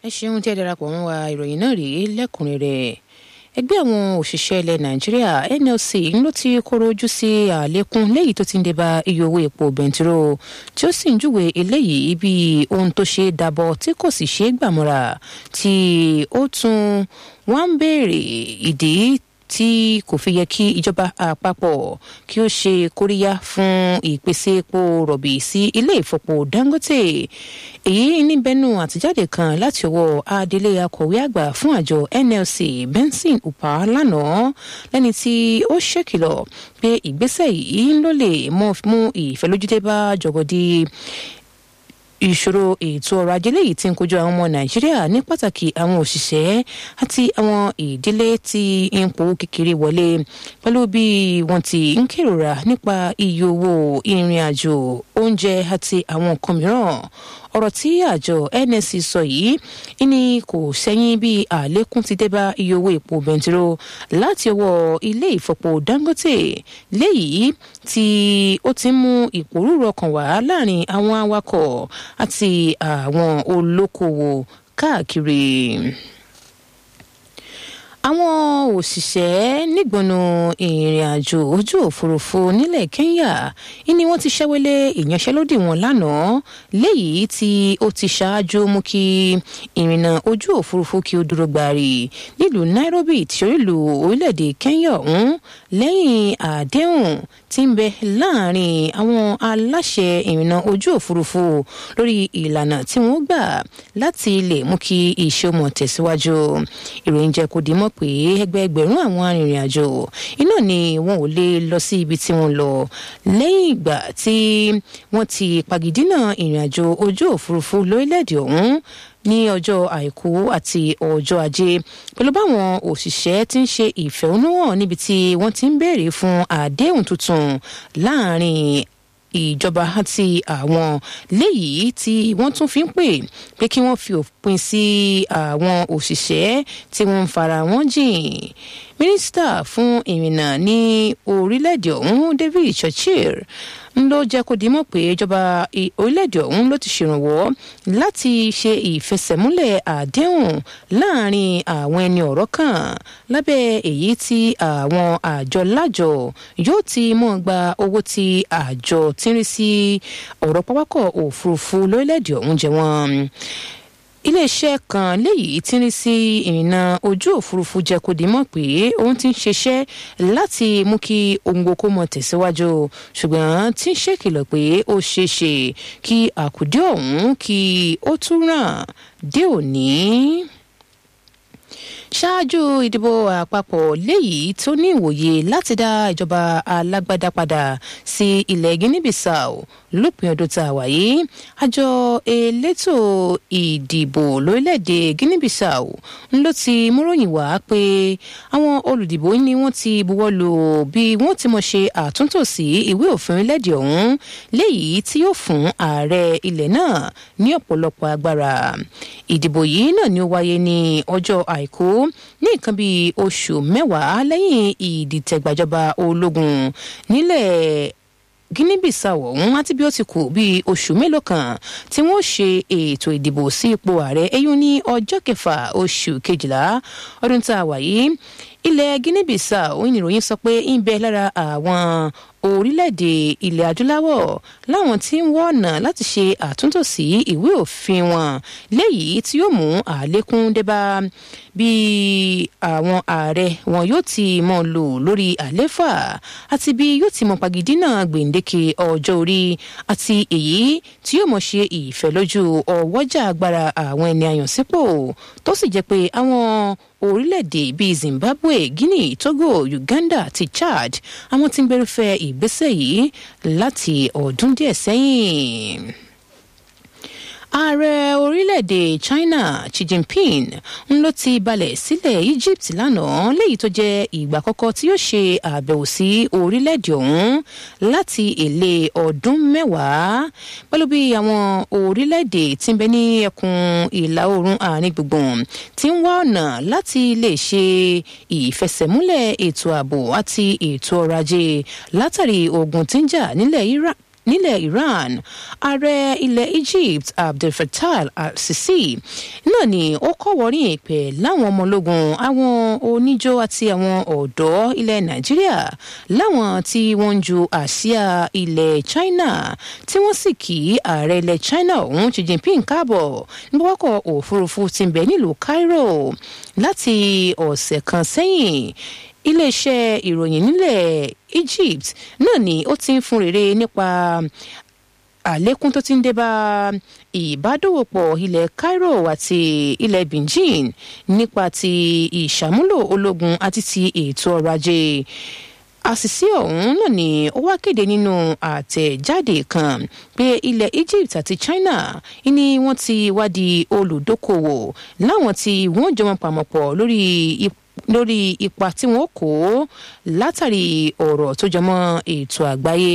ẹ ṣeun tí ẹ darapọ̀ mọ́ wa ìròyìn náà rèé lẹ́kùnrẹ́rẹ́ ẹgbẹ́ àwọn òṣìṣẹ́ ilẹ̀ nàìjíríà nlc ló ti kóró ojú sí àlékún léyìí tó ti ń débà iye owó epo bẹntiró tí ó sì ń júwe eléyìí bí ohun tó ṣe dàbọ̀ tí kò sì ṣe é gbàmọ́ra tí ó tún wọ́n ń béèrè ìdí tí kò fi yẹ kí ìjọba àpapọ̀ kí ó ṣe kóríyá fún ìpèsè epo rọ̀bì sí ilé ìfọpo dangote èyí níbẹ̀nù àtijáde kan láti ọwọ́ adelé akọ̀wé àgbà fún àjọ nlc benson upa lánàá lẹ́ni tí ó ṣèkìlọ̀ pé ìgbésẹ̀ yìí ló lè mú ìfẹ́lójúdé bá jọ̀gọ̀dì ìṣòro ètò ọrọ̀ ajé léyìí tí ń kojú àwọn ọmọ nàìjíríà ní pàtàkì àwọn òṣìṣẹ́ àti àwọn ìdílé tí ń powó kékeré wọlé pẹ̀lú bí wọ́n ti ń kérora nípa iye owó ìrìn àjò oúnjẹ àti àwọn nǹkan mìíràn ọ̀rọ̀ tí àjọ nsc sọ yìí ni kò sẹ́yìn bí àlékún ti dé bá iye owó epo bẹntiró láti ọwọ́ ilé ìfọpo dangote léyìí tí ó ti ń mú ìpòrúurú ọkàn wá láàrin àwọn awakọ̀ àti àwọn olókoòwò káàkiri àwọn òṣìṣẹ́ nígbọnú ìrìn àjò ojú òfurufú nílẹ̀ kenya ni wọ́n ti ṣẹ́wélé ìyanṣẹ́lódì wọn lánàá léyìí tí ó ti ṣáájú mú kí ìrìnà ojú òfurufú kí ó dúró gbàrì nílùú nairobi tí orílù orílẹ̀-èdè kenya ọ̀hún lẹ́yìn àdéhùn tí ń bẹ láàrin àwọn aláṣẹ ìrìnà ojú òfurufú lórí ìlànà tí wọ́n gbà láti lè mú kí iṣẹ́ mọ̀ tẹ̀síwájú ìròyìn jẹ́ kó di mọ́ pé ẹgbẹẹgbẹ̀rún àwọn arìnrìn-àjò iná ni wọn ò lè lọ sí ibi tí wọ́n lọ lẹ́yìn ìgbà tí wọ́n ti pagidínà ìrìn-àjò ojú òfurufú lórílẹ̀‐èdè ọ̀hún ní ọjọ́ àìkú àti ọjọ́ ajé pẹ̀lú báwọn òṣìṣẹ́ ti ń ṣe ìfẹ̀hónúhàn níbi tí wọ́n ti ń béèrè fún àdéhùn tuntun láàrin ìjọba àti àwọn léyìí tí wọ́n tún fi ń pè pé kí wọ́n fi òpin sí àwọn òṣìṣẹ́ tí wọ́n ń fara wọn jìn mínísítà fún ìrìnnà ní orílẹ̀-èdè ọ̀hún david churchill ń ló jẹ́ kó dimọ̀ pé ìjọba orílẹ̀-èdè ọ̀hún ló ti ṣèrànwọ́ láti ṣe ìfẹsẹ̀múlẹ̀ àdéhùn láàrin àwọn ẹni ọ̀rọ̀ kan lábẹ́ èyí tí àwọn àjọ lájọ yóò ti mọ̀ gba owó tí àjọ tí ń rí sí ọ̀rọ̀ pápákọ̀ òfurufú lórílẹ̀-èdè ọ̀hún jẹ wọ́n iléeṣẹ́ kan léyìí tí ń rí sí ìrìnnà ojú òfurufú jẹ́ kó di mọ̀ pé òun ti ń ṣiṣẹ́ láti mú kí ohun gbogbo mọ̀ tẹ̀síwájú ṣùgbọ́n tí ń ṣèkìlọ̀ pé ó ṣeé ṣe kí àkùdé ọ̀hún kí ó tún ràn dé òní ṣáájú ìdìbò àpapọ̀ léyìí tó ní ìwòye láti dá ìjọba alágbádá padà sí ilẹ̀ guinea-bissau lópin ọdún tá a wà yìí àjọ elétò ìdìbò lórílẹ̀‐èdè guinea-bissau ń ló ti múròyìn wá pé àwọn olùdìbò ni wọ́n ti buwọ́ lù bí wọ́n ti mọ̀ ṣe àtúntò sí ìwé òfin orílẹ̀‐èdè ọ̀hún léyìí tí yóò fún ààrẹ ilẹ̀ náà ní ọ̀pọ̀lọpọ̀ agbára ìdìbò yìí náà ni ó wáyé ní ọjọ́ àìkú ní nǹkan bíi oṣù mẹ́wàá lẹ́yìn ìdìtẹ̀gbàjọba ológun nílẹ̀ guinea-bissau ọ̀hún àti bí ó ti kù bíi oṣù mélòó kan tí wọ́n ṣe ètò ìdìbò sí ipò ààrẹ eyín ní ọjọ́ kẹfà oṣù kejìlá ọdún tá a wà yìí ilẹ̀ guinea-bissau ìròyìn sọ pé ń bẹ lára àwọn orílẹ̀-èdè ilẹ̀ adúláwọ̀ láwọn tí ń wọ́ ọ̀nà láti ṣe àtúntò sí ìwé òfin wọn léyìí tí yóò mú àlékún débá bí àwọn ààrẹ wọn yóò ti mọ lò lórí àléfà àti bí yóò ti mọ pagidínà gbèǹdéke ọjọ́ orí àti èyí tí yóò mọ ṣe ìfẹ́lójú ọwọ́jà agbára àwọn ẹni àyànsípò tó sì jẹ́ pé àwọn orílẹ̀-èdè bíi zimbabwe guinea togo uganda àti chad àwọn tí ń gbẹrúfẹ́ ìgbésẹ̀ yìí láti ọdún díẹ̀ sẹ́yìn ààrẹ orílẹ̀-èdè china xi jinping ń ló ti balẹ̀ sílẹ̀ egypt lánàá léyìí tó jẹ́ ìgbà àkọ́kọ́ tí yóò ṣe àbẹ̀wò sí orílẹ̀-èdè ọ̀hún láti èlé ọdún mẹ́wàá pẹ̀lú bí àwọn orílẹ̀-èdè tí ń bẹ ní ẹkùn ìlà oòrùn àárín gbùngbùn ti ń wá ọ̀nà láti lè ṣe ìfẹsẹ̀múlẹ̀ ètò ààbò àti ètò ọrọ̀ ajé látàrí ogun tí ń jà nílẹ̀ iraq nílẹ̀ iran ààrẹ ilẹ̀ egypt abdel fattah al-sisi náà ni ó kọ́wọ́rìn pé láwọn ọmọ ológun àwọn oníjó àti àwọn ọ̀dọ́ ilẹ̀ nàìjíríà láwọn tí wọ́n ń ju àsíá ilẹ̀ china tí wọ́n sì kí ààrẹ ilẹ̀ china ọ̀hún xi jinping káàbọ̀ nígbàkọ̀ òfurufú ti ń bẹ nílùú cairo láti ọ̀sẹ̀ kan sẹ́yìn iléeṣẹ́ ìròyìn nílẹ̀ egypt náà ni ó ti ń fún rere nípa àlékún tó ti ń dé bá ìbádòwòpọ̀ ilẹ̀ cairo àti ilẹ̀ beijing nípa ti ìṣàmúlò ológun àti ti ètò ọrọ̀ ajé àṣìṣe ọ̀hún náà ni ó wá kéde nínú àtẹ̀jáde kan pé ilẹ̀ egypt àti china ni wọ́n ti wá di olùdókòwò láwọn tí wọ́n jọmọ pàmòpọ̀ lórí ipò lórí ipa tí wọn kó látàrí ọ̀rọ̀ tó jọmọ́ ètò àgbáyé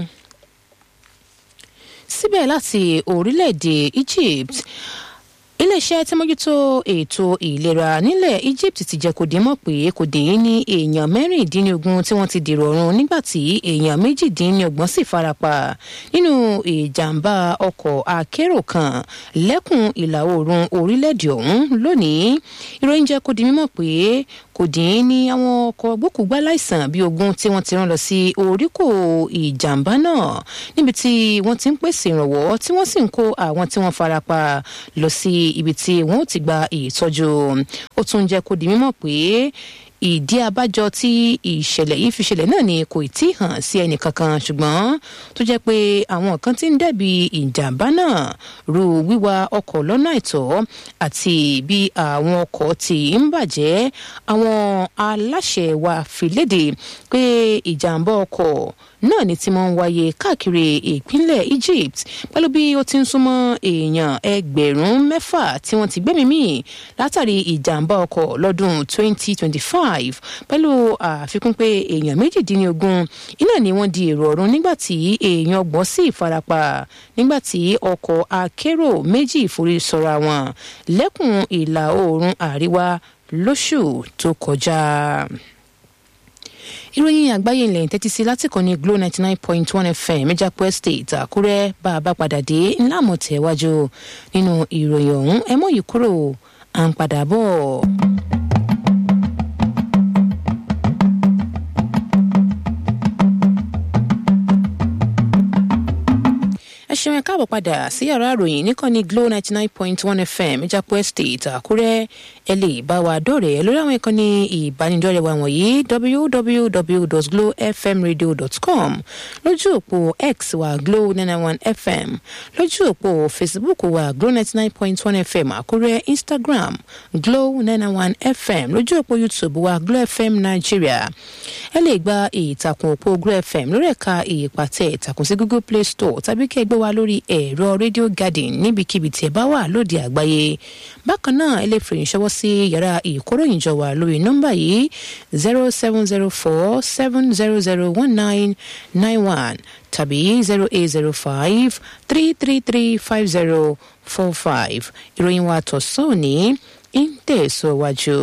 síbẹ̀ láti orílẹ̀-èdè egypt iléeṣẹ́ tí mójútó ètò ìlera nílẹ̀ egypt ti jẹ́ kó dín mọ̀ pé kò dín ní èèyàn mẹ́rìndínlógún tí wọ́n ti dèrò ọ̀run nígbà tí èèyàn méjìdínlọ́gbọ̀n sì farapa nínú ìjàmbá ọkọ̀ akérò kan lẹ́kùn ìlà oòrùn orílẹ̀-èdè ọ̀hún lónìí ìròyìn jẹ́ kó dín mímọ̀ pé kò dín ní àwọn ọkọ̀ gbókùgbá láìsàn bíi ogun tí wọ́n ti rán lọ sí oríkò ìjàmbá náà níbi tí wọ́n ti ń pèsè ìrànwọ́ tí wọ́n sì ń kó àwọn tí wọ́n farapa lọ sí ibi tí wọ́n ó ti gba ìtọ́jú ó tún jẹ́ kó di mímọ̀ pé ìdí abájọ tí ìṣẹ̀lẹ̀ yìí fi ṣẹlẹ̀ náà ni kò tí ì hàn sí ẹnì kankan ṣùgbọ́n tó jẹ́ pé àwọn kan ti ń dẹ̀bi ìjàmbá náà ru wíwa ọkọ̀ lọ́nà àìtọ́ àti bí àwọn ọkọ̀ ti ń bàjẹ́ àwọn aláṣẹ wa fi léde pé ìjàmbá ọkọ̀ náà ni tí wọ́n ń wáyé káàkiri ìpínlẹ̀ egypt pẹ̀lú bí ó ti ń súnmọ́ èèyàn ẹgbẹ̀rún mẹ́fà tí wọ́n ti gbẹ́mìí mì látàrí ìjàmbá ọkọ̀ lọ́dún 2025 pẹ̀lú àfikún pé èèyàn méjìdínlógún iná ni wọ́n di èrò ọ̀run nígbà tí èèyàn ọgbọ̀n sì farapa nígbà tí ọkọ̀ akérò méjì forí sọra wọn lẹ́kùn ìlà oòrùn àríwá lóṣù tó kọjá ìròyìn àgbáyé ilẹ̀ tẹ́tí sí látìkọ́ ní glo ninety nine point one fm ìjàpọ̀ estate àkúrẹ́ bá a bá padà dé ńlá àmọ̀tẹ́wájú nínú ìròyìn ọ̀hún ẹ mọ̀ yìí kúrò à ń padà bọ̀. ẹ ṣeun ẹ káàbọ̀ padà sí yàrá ìròyìn níkànnì glo ninety nine point one fm ìjàpọ̀ estate àkúrẹ́ ẹ lè bá wa dọ̀rẹ́ lórí àwọn ìkànnì ìbánidọ́rẹ̀ẹ́ wa wọ̀nyí www.glowfmradio.com lójú òpó x wa glo nine one fm lójú òpó facebook wa glo ninety nine point one fm àkúrẹ́ instagram glo nine one fm lójú òpó youtube wa glo fm nigeria ẹ lè gba ìtàkùn òpó glo fm lórí ẹ̀ka ìpàtẹ ìtàkùn sí google play store tàbí kẹ́ ẹ gbé wa lórí ẹ̀rọ radio garden níbikíbi tí ẹ bá wà lóde àgbáyé bákan náà ẹ lè fìrìn ṣọwọ́ sí yàrá ìkóròyìnjọ wa lórí nọ́mbà yìí zero seven zero four seven zero zero one nine nine one tàbí zero eight zero five three three three five zero four five ìròyìn wa tọ̀sán òní ń tẹ̀síwájú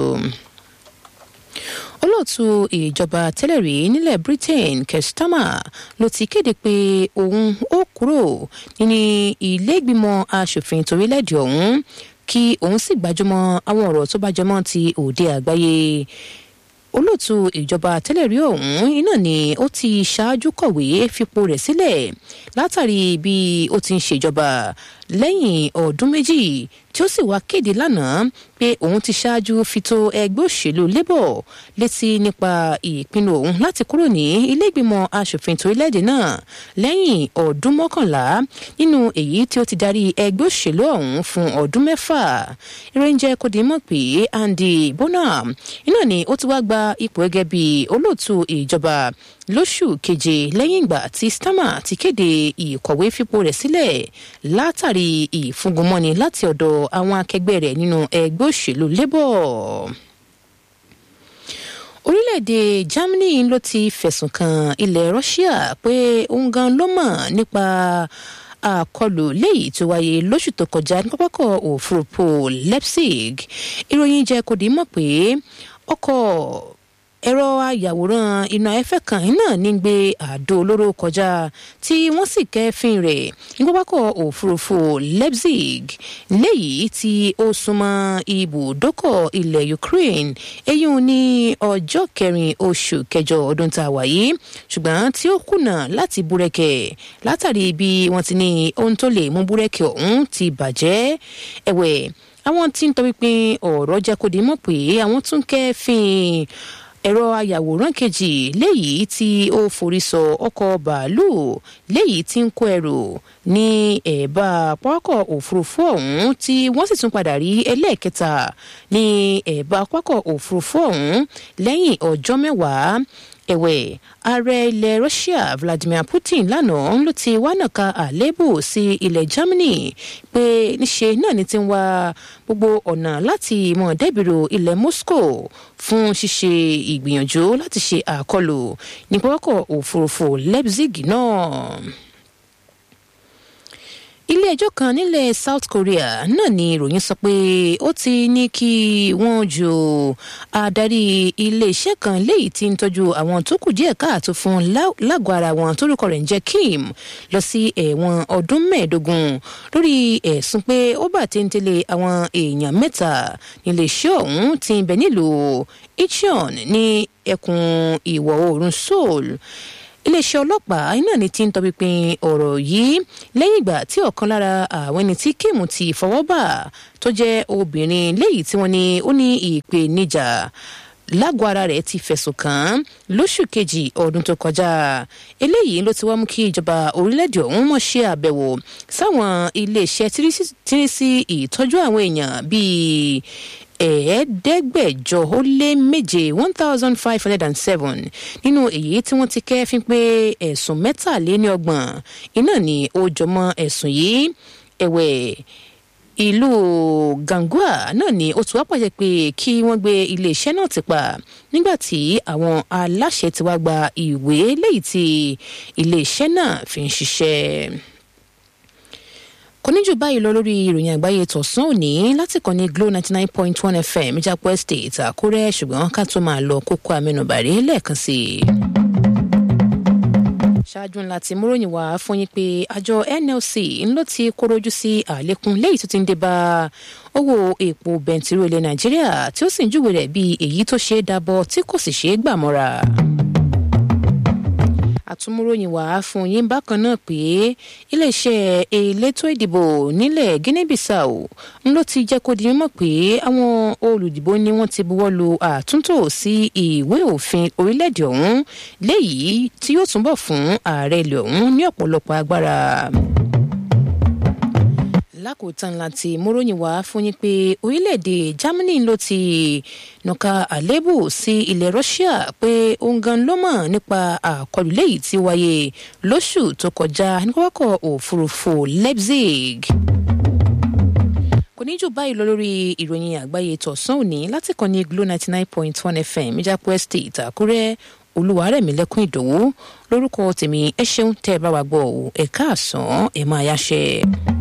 olóòtú ìjọba tẹ́lẹ̀ rí nílẹ̀ britain kestama ló ti kéde pé òun ó kúrò nínú ilé-ìgbìmọ̀ asòfin torílẹ̀-èdè ọ̀hún kí òun sì gbájúmọ́ àwọn ọ̀rọ̀ tó bá jọmọ́ ti òde àgbáyé olóòtú ìjọba tẹ́lẹ̀ rí ọ̀hún iná ni ó ti ṣáájú kọ̀wé fipò rẹ̀ sílẹ̀ látàrí bí ó ti ń ṣèjọba lẹ́yìn ọdún méjì tí ó sì wá kéde lánàá pé òun ti ṣáájú fito ẹgbẹ́ òṣèlú labour létí nípa ìpinnu òun láti kúrò ní iléègbìmọ̀ asòfin torílẹ̀-èdè náà lẹ́yìn ọdún mọ́kànlá nínú èyí tí ó ti darí ẹgbẹ́ òṣèlú ọ̀hún fún ọdún mẹ́fà ìròyìn jẹ́ kó di mọ̀ pé andy bonham iná ni ó ti wá gba ipò gẹ́gẹ́ bí olóòtú ìjọba lóṣù keje lẹ́yìn ìgbà tí starmer ti kéde ìkọ̀wé fipò rẹ̀ sílẹ̀ látàrí ìfúngunmọ́ni láti ọ̀dọ̀ àwọn akẹgbẹ́ rẹ̀ nínú ẹgbẹ́ òṣèlú labour orílẹ̀-èdè germany ló ti fẹ̀sùn kan ilẹ̀ russia pé òun gan ló mọ̀ nípa àkọlù léyìí tó wáyé lóṣù tó kọjá ní pápákọ̀ òfurufú leipzig ìròyìn jẹ́ kó di mọ̀ pé ọkọ̀ ẹ̀rọ ayàwòrán iná ẹ̀fẹ́ kan náà ní gbé àdó olóró kọjá tí wọ́n sì kẹ́fín rẹ̀ ní pápákọ̀ òfurufú leipzig léyìí tí ó súnmọ́ ibùdókọ̀ ilẹ̀ ukraine eyín ní ọjọ́ kẹrin oṣù kẹjọ ọdún tá a wà yìí ṣùgbọ́n tí ó kùnà láti búrẹ́kẹ̀ látàrí bí wọ́n ti ní ohun tó lè mú búrẹ́kẹ̀ ọ̀hún ti bàjẹ́ ẹ̀wẹ̀ àwọn tí ń tọpinpin ọ̀rọ̀ jẹ́ kó di mọ̀ pé àwọn tún kẹ́fín ẹ̀rọ ayàwòrán kejì léyìí tí ó forí sọ ọkọ̀ bàálù léyìí tí ń kó ẹrù ní ẹ̀bá pápákọ̀ òfurufú ọ̀hún tí wọ́n sì tún padà rí ẹlẹ́ẹ̀kẹta ní ẹ̀bá pápákọ̀ òfurufú ọ̀hún lẹ́yìn ọjọ́ mẹ́wàá ẹ̀wẹ̀ ààrẹ ilẹ̀ russia vladimir putin lánàá ló ti wá nàka àléébù sí ilẹ̀ germany pé níṣe náà ni ti ń wá gbogbo ọ̀nà láti mọ̀ dẹ́bìrò ilẹ̀ moscow fún ṣíṣe ìgbìyànjú láti ṣe àkọlù ní pápákọ̀ òfurufú leipzig náà ilé ẹjọ́ kan nílẹ̀ south korea náà ni ìròyìn sọ pé ó ti ní kí wọ́n ju adarí iléeṣẹ́ kan léyìí tí ń tọ́jú àwọn tó kù díẹ̀ káàtó fún lágọ̀ọ́ ara wọn tórúkọ rẹ̀ ń jẹ́ kim lọ sí ẹ̀wọ̀n ọdún mẹ́ẹ̀ẹ́dógún lórí ẹ̀sùn pé ó bà téńtélé àwọn èèyàn mẹ́ta níléeṣẹ́ ọ̀hún ti ń bẹ nílùú icheon ní ẹkùn ìwọ̀ oòrùn seoul iléeṣẹ́ ọlọ́pàá iná ni ti ń tọpinpin ọ̀rọ̀ yìí lẹ́yìn ìgbà tí ọ̀kan lára àwọn ẹni tí kim ti fọwọ́ bà tó jẹ́ obìnrin léyìí tí wọ́n ní ó ní ìpèníjà lágọ̀ ara rẹ̀ ti fẹ̀sùn kàn án lóṣù kejì ọdún tó kọjá eléyìí ló ti wá mú kí ìjọba orílẹ̀-èdè ọ̀hún mọ̀ ṣe àbẹ̀wò sáwọn iléeṣẹ́ tírísí ìtọ́jú àwọn èèyàn bíi ẹ̀ẹ́dẹ́gbẹ̀jọ ó lé méje one thousand five hundred and seven nínú èyí tí wọ́n ti kẹ́fín pé ẹ̀sùn mẹ́tàléníọgbọ̀n iná ni ó jọmọ́ ẹ̀sùn yìí ẹ̀wẹ̀ ìlú gangua náà ni ó ti wá pàṣẹ pé kí wọ́n gbé iléeṣẹ́ náà ti pa nígbà tí àwọn aláṣẹ ti wá gba ìwé léyìí tí iléeṣẹ́ náà fi ń ṣiṣẹ́ kò ní jù báyìí lọ lórí ìròyìn àgbáyé tọ̀sán òní láti kàn ní glo ninety nine point one fm ìjàpọ̀ estate àkúrẹ́ ṣùgbọ́n ká tó máa lọ kókó amẹnubàrí lẹ́ẹ̀kan sí i. ṣáájú ńlá tí múròyìn wá fún yín pé àjọ nlc ńlọ ti kórojú sí àlékún lẹ́yìn tó ti ń dé bá owó epo bẹntiró ilẹ̀ nàìjíríà tí ó sì ń júwèé rẹ̀ bí èyí tó ṣeé dábọ̀ tí kò sì ṣeé gbà mọ́ra àtúmúròyìn wá fún yín bákan náà pé iléeṣẹ́ elétò ìdìbò nílẹ̀ guinea-bissau ń ló ti jẹ́ kó di mímọ̀ pé àwọn olùdìbò ni wọ́n ti buwọ́ lu àtúntò sí ìwé òfin orílẹ̀-èdè ọ̀hún léyìí tí yóò túnbọ̀ fún ààrẹ ilẹ̀ ọ̀hún ní ọ̀pọ̀lọpọ̀ agbára lákòótán láti múròyìn wá fún yín pé orílẹ̀-èdè germany ló ti nàka àlébù sí ilẹ̀ russia pé òun gan ló mọ̀ nípa àkọlù léyìí tí wáyé lóṣù tó kọjá ní pápákọ̀ òfurufú leipzig kò ní jù báyìí lọ lórí ìròyìn àgbáyé tọ̀sán òní láti kàn ní glo ninety nine point one fm ìjápọ̀ estate àkúrẹ́ olúwarẹ̀mílẹ́kùn ìdòwú lórúkọ tèmi ẹ ṣeun tẹ́ ẹ bá wa gbọ́ ẹ̀ka àsán ẹ̀ máa yáṣẹ́.